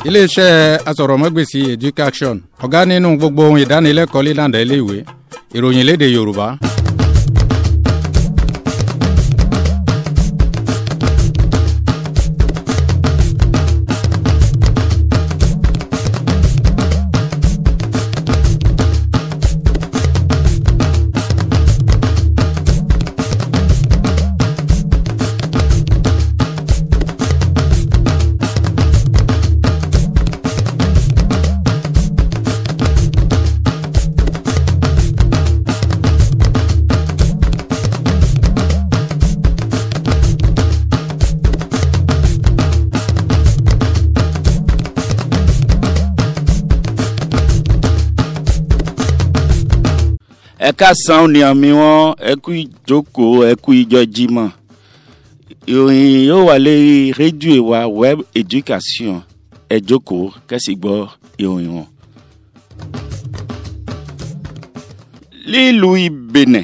iléeṣẹ́ asọ̀rọ̀mọ́gbèsì education ọ̀gá nínú gbogbo ohun ìdánilẹ́kọ̀ọ́ lílànà iléèwé ìròyìn léde yorùbá. ẹ káàsán ni àmì wọn ẹ kú ìjókòó ẹ kú ìjọ jímọ̀ ìròyìn yóò wà lórí rédíò wa web education ẹ jókòó kẹ́sì gbọ́ ìròyìn wọn. lílùú ìbẹ̀nẹ̀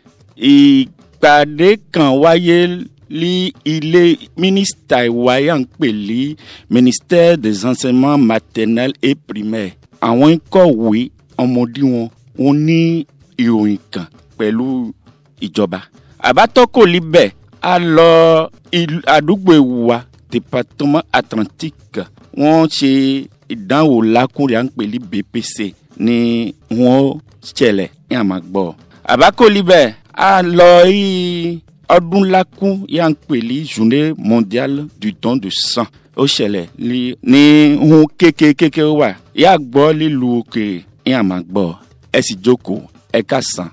ìpàdé kan wáyé ní ilé mínísítà ìwáyà ń pè ní ministère des enseignements maternels et primaires àwọn kọ̀wé ọmọdé wọn wọn ní ìròyìn kan pẹ̀lú ìjọba. àbátọ́kò libẹ̀ a lọ àdúgbò ìwà département atlantique wọ́n ṣe ìdánwò lákùnrin à ń pè ní bpc ni wọ́n ṣẹlẹ̀ ní àmàgbọ́. àbákò libẹ̀ a lọ rí ọdún lákùn yà ń pè ní journée mondiale du don de sang ó ṣẹlẹ̀ ní hun kékeré wà yà gbọ́ lílu òkè ní àmàgbọ́ ẹ sì jókòó ẹ ká sàn.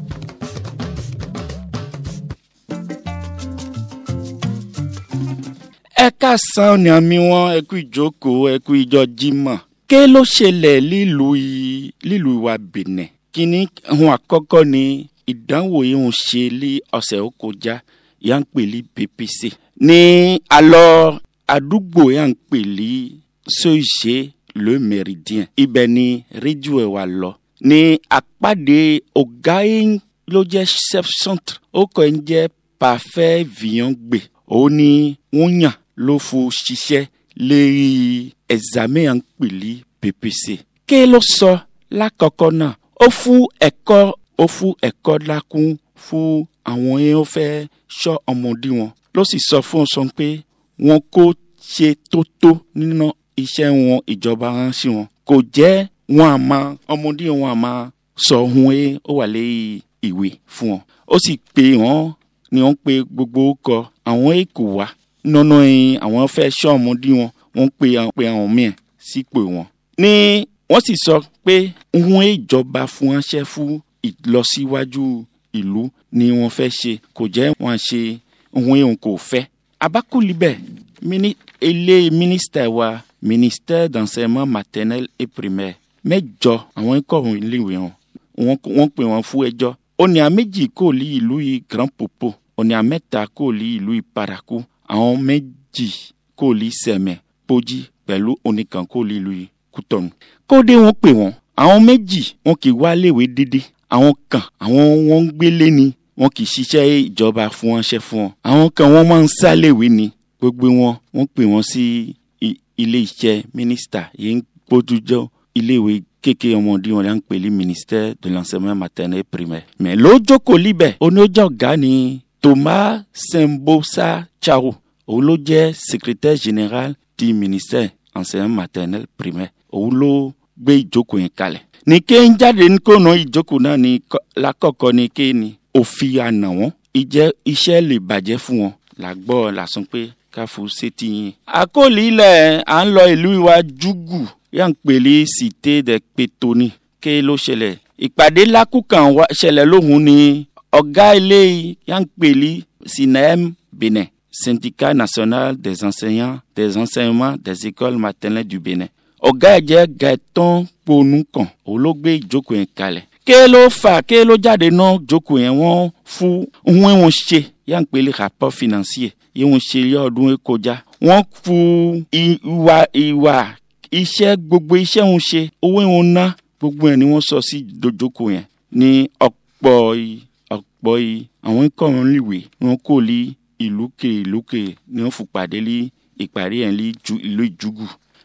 ẹ ká sàn ní àmì wọn ẹ kú ìjókòó ẹ kú ìjọ jímọ̀. ké ló ṣẹlẹ̀ lílùú lílùú ìwà bìnẹ̀ kíní ohun àkọ́kọ́ ni ìdánwò yìí ń ṣe ní ọ̀sẹ̀ ó kọjá yà ń pè ní ppc. ní alọ́ àdúgbò yà ń pè ní sọ́ìṣe le méridien ibẹ̀ ni rédíò ẹ̀ wà lọ ní àpàdé ọ̀gá yín ló jẹ́ chef centre ó kọ́ ẹ̀ ń jẹ́ parfait vian gbé òun ni wọ́n yàn ló fún ṣiṣẹ́ lérí examen à ń pèlí ppc. ké ló sọ lákọ̀ọ́kọ́ náà ó fún ẹ̀kọ́ ó fún ẹ̀kọ́ lákún fún àwọn yẹn ó fẹ́ sọ ọmọdé wọn ló sì sọ fún ọ sọ pé wọn kò ṣe tó tó nínú iṣẹ́ wọn ìjọba ránṣẹ́ wọn kò jẹ́ wọn a máa ọmọdé wọn a máa sọ ohun ẹ ó wà lé ìwé fún wọn ó sì pè wọn ni wọn pe gbogbo kọ àwọn èkó wá nínú ẹyin àwọn fẹ́ sọ ọmọdé wọn wọn pe àwọn pe àwọn míì sípò wọn. ní wọ́n sì sọ pé ohun ìjọba fún ránṣẹ́ fún ìlọsíwájú ìlú ni wọ́n fẹ́ ṣe kò jẹ́ wọn ṣe ohun èèyàn kò fẹ́. abákùlíbẹ̀ ilé mínísítà wa ministère d'enseignement maternel et primaire mẹ́jọ àwọn ikọ̀ ọ̀hún iléèwé wọn wọ́n pè wọ́n fún ẹjọ́ òní àméjì kò lí ìlú yìí grand popo òní àmẹ́ta kò lí ìlú yìí paraku àwọn méjì kò lí sẹ̀mẹ̀ pójí pẹ̀lú oníkan kò lí ìlú yìí kútọ̀nù. kóde wọ́n pè wọ́n àwọn méjì wọn kì í wá léèwé dédé àwọn kan àwọn wọn ń gbélé ni wọn kì í ṣiṣẹ́ ìjọba fún wọn ṣẹ́ fún wọn àwọn kan wọ́n máa ń sá léèwé ni gbogbo wọn wọ́n pè wọ́n sí ilé iṣẹ́ mínísítà yìí ń gbójújọ́ iléèwé kékeré ọmọdé wọn là ń pè ní ministère de l'enseignement maternel primaire. mais lójókòó líbẹ̀ oníjọ́ ọ̀gá ni thomas sembosa chao òun ló jẹ́ secrétaire général du ministère enseignement maternel primaire òun ló gbé ìjókòó yẹn kalẹ̀. ní ké ń jáde ní kó nà ìjókòó náà ní lákọ̀ọ́kọ́ ní ké ni òfin àná wọn ìjẹ́ iṣẹ́ lè bàjẹ́ fún wọn làgbọ́ làsán pé káfù sétí yín. àkọlé ilẹ̀ à ń lọ ìlú ìwà júgù yà ń pèlè cité de pétoni ké ló ṣẹlẹ̀. ìpàdé lákùkàn ṣẹlẹ̀ lóhùn ni ọ̀gá ilé yà ń pèlè sinem benin syndicat national des enseignants des enseignements des écoles maternelles du benin. ọ̀gá ẹ̀ jẹ́ gaitan ponukan olóògbé ìjókòó yẹn kalẹ̀. ké ló fà ké ló jáde náà jókòó yẹn wọ́n fún ohun wọn ṣe yà ń pèlè rapport financier yìí wọ́n ṣe yọ ọdún kọjá. wọ́n fún ìwà ìwà iṣẹ́ gbogbo iṣẹ́ ń ṣe owó ìwọ̀n ná gbogbo ẹ̀ ni wọ́n sọ sí dojoko yẹn ní ọ̀pọ̀ ọ̀pọ̀ àwọn ikọ̀ wọn níwèé wọn kò lè ìlú ke ìlú ke ni wọ́n fún pàdé lé ìparí ẹ̀ lé ìlú ìjúgù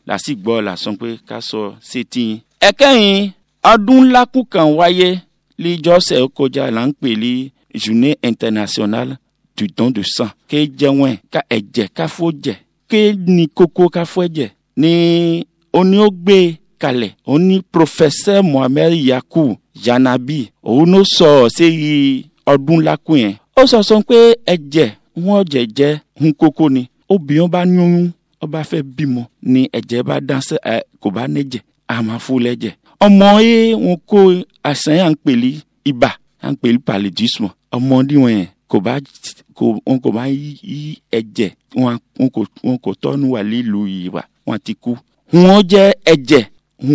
làásì gbọ́ là sọ pé ká sọ sétí yín. ẹ̀kẹ́yìn ọdún ńlákù kan wáyé líjọ́sẹ̀ ó kọjá là ń pè ní journée internationale du don de sang ké jẹun ẹ̀ ká ẹ̀jẹ̀ ká fó jẹ̀ ké ní kókó ká fó ẹ̀jẹ̀ ní oní ó gbé kalẹ̀ ó ní professeur mohammed yaku janabi òun ló sọ séyí ọdún ńlákù yẹn ó sọ sọ pé ẹ̀jẹ̀ wọn jẹ̀jẹ̀ ń kókó ni obìnrin bá yún ọba fẹ́ bímọ ni ẹ̀jẹ̀ bá dánsẹ́ ẹ kò bá nẹ́jẹ̀ a máa fún lẹ́jẹ̀ ọmọ yẹ wọn kó àṣà yà ń pèlí ibà yà ń pèlí paludisme ọmọdé wọn yẹn kò bá kò wọn kò bá yí ẹ̀jẹ̀ wọn wọn kò wọn kò tọ́nu wà lílu ìwà wọn ti kú wọn jẹ́ ẹ̀jẹ̀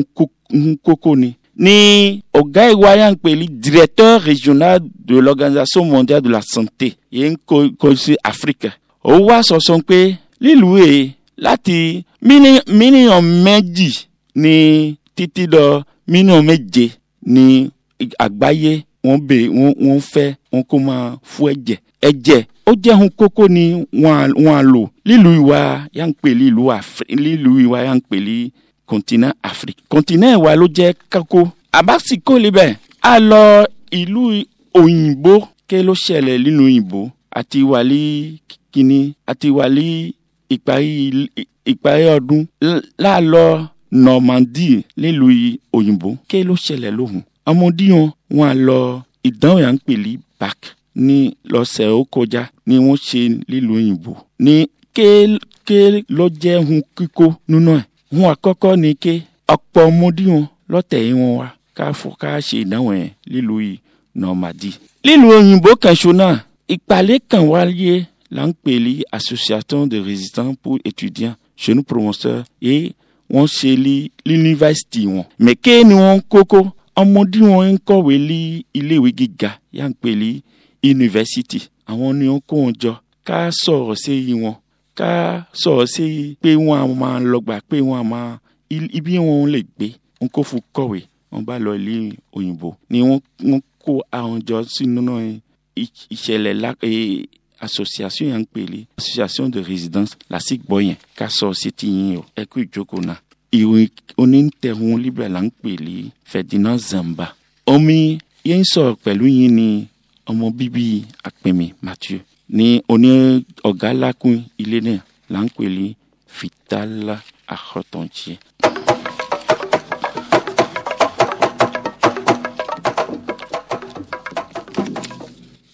ń kókó ni ní ọ̀gá ìwà yà ń pèlí directeur régional de l'organisation mondiale de la santé yẹn kò kò sí Afrique ó wá sọ̀sọ̀ pé lílu yìí láti mílíọ̀n méjì ní títí lọ mílíọ̀n méje ní àgbáyé wọ́n bè wọ́n wọ́n fẹ́ wọ́n kó máa fún ẹ̀jẹ̀ ẹ̀jẹ̀ ó jẹ́ ohun kókó ni wọ́n á lò lílu ìwà yà ń pè lílu lílu ìwà yà ń pè ní continent Afrique continent ìwà ló jẹ́ kókó àbásíkò libẹ̀ a lọ ìlú òyìnbó ké ló ṣẹlẹ̀ nínú òyìnbó àti wàlí kínní àti wàlí ìparí ìparí ọdún láàlọ Normandie nílùú òyìnbó ké ló ṣẹlẹ̀ lóhùn ọmọdéwọn wọn à lọ ìdánwò yà ń pè ní bac ní lọ́sẹ̀ ó kọjá ni wọ́n ṣe nílùú òyìnbó ní ké ké ló jẹ́ hun kíkó nínú ẹ̀ hun àkọ́kọ́ ni ké ọ̀pọ̀ ọmọdéwọn lọ́tẹ̀ yìí wọn wá ká fọ́ ká ṣe ìdánwò yẹn nílùú Normandie nílùú òyìnbó kẹsùn náà ìpàlẹ́ kan wáyé là ń pè ní association de résistants pour étudiants jeunes promoteurs et wọ́n ṣe ní yunifásitì wọn. mẹ̀kẹ́ ni wọ́n kókó ọmọdé wọn ń kọ̀wé ní iléèwé gíga yà ń pè ní yunifásitì. àwọn ni wọ́n kó wọn jọ ká sọ̀rọ̀ sí i wọn ká sọ̀rọ̀ sí i pé wọ́n á máa lọ́gbà pé wọ́n á máa ibi wọn lè gbé wọn kó fún kọ̀wé wọn bá lọ ilé òyìnbó ni wọ́n kó àwọn jọ sínú ìṣẹ̀lẹ̀ lápẹ́ association yà ń pèlè association de résidence làásì gbọ́ yẹn ká sọ sétí yín o ẹ kú ìjókòó náà ìwé onítẹ̀hún libẹ̀ là ń pèlè Ferdinand Zamba omi yẹn sọ̀rọ̀ pẹ̀lú yín ni ọmọ bíbí àpèmí Mathieu ní oní ọ̀gá lákùn ilé náà là ń pèlè Fitala Akọ̀tọ̀njẹ.